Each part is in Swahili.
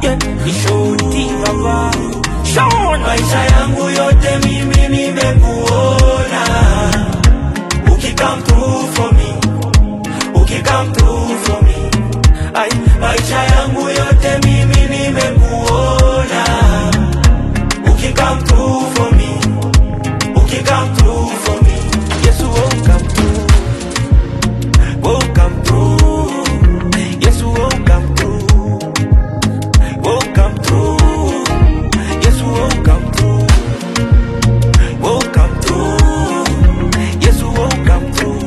yeah, ni shoti baba Sean maisha yangu yote mimi nimekuona ukikam through for me ukikam through for me Ay, maisha yangu yote mimi nimekuona ukikam through for me ukikam through for me Yes, you will come through. Will come through. Yes, you will come through. Will come through. Yes, you will come through. Will come through. Yes, you will come through.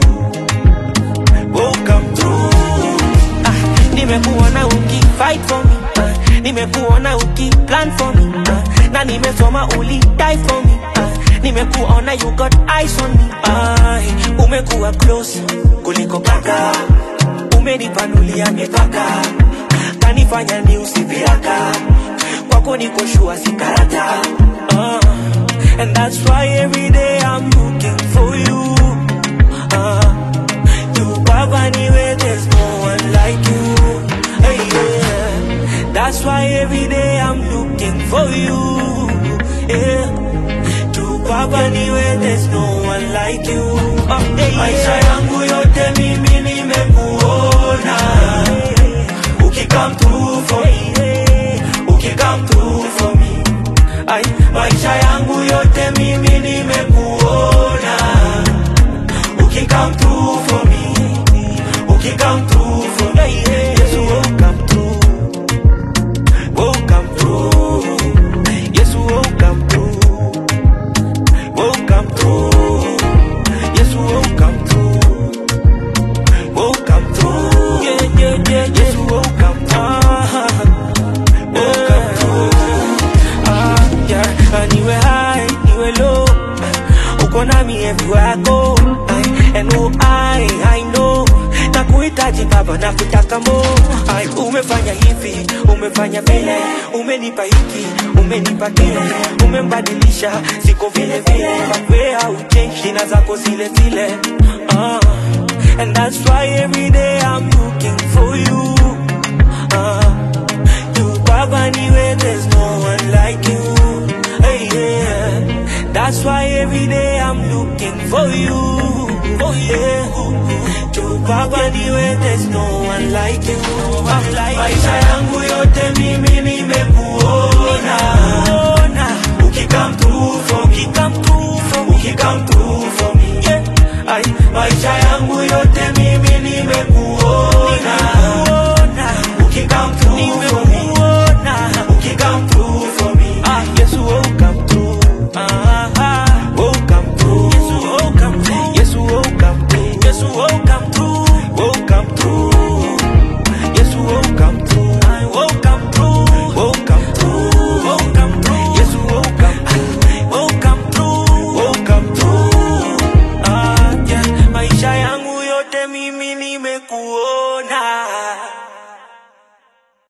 Will come through. Ah, nimekuona uki fight for me. Ah, nimekuona uki plan for me. Ah, na nimesoma uli die for me. Ah, nimekuona you got eyes on me. Ah, umekuwa close kuliko paka. Umenipanulia mipaka. Kanifanya ni usiviraka. Kwako niko shua si karata. Ah, and that's why every day I'm looking for you. Ah, you Baba niwe, there's no one like you. Hey, yeah. That's why every day I'm looking for you. Yeah. To Baba niwe, there's no one like you. Oh, hey, maisha yeah. yangu yote mimi nimekuona ukikam through for me ukikam through for me Ay, maisha yangu yote mimi nimekuona ukikam through for me ukikam through for me Yes, you will come through. Will come through. Yes, you will come through. Will come through. Yes, you will come through. Will come through. Yeah, yeah, yeah. Yes, you will come through. Will come through. Ah, yeah. Ah, Niwe high, niwe low. Uko nami everywhere I go. Ay, And oh, I, I know na kuhitaji baba na kutaka mo Ay, umefanya hivi umefanya vile umenipa hiki umenipa kile umembadilisha siko vile vile But where au change jina zako zile zile uh, and that's why every day I'm looking for you uh, you baba niwe there's no one like you hey, yeah. that's why every day I'm looking for you oh yeah you baba niwe there's no one like you I'm like maisha yangu yote mimi nimekuona ukikam through for me come through for me ukikam through for me yeah I maisha yangu yote mimi nimekuona nimekuona ukikam through for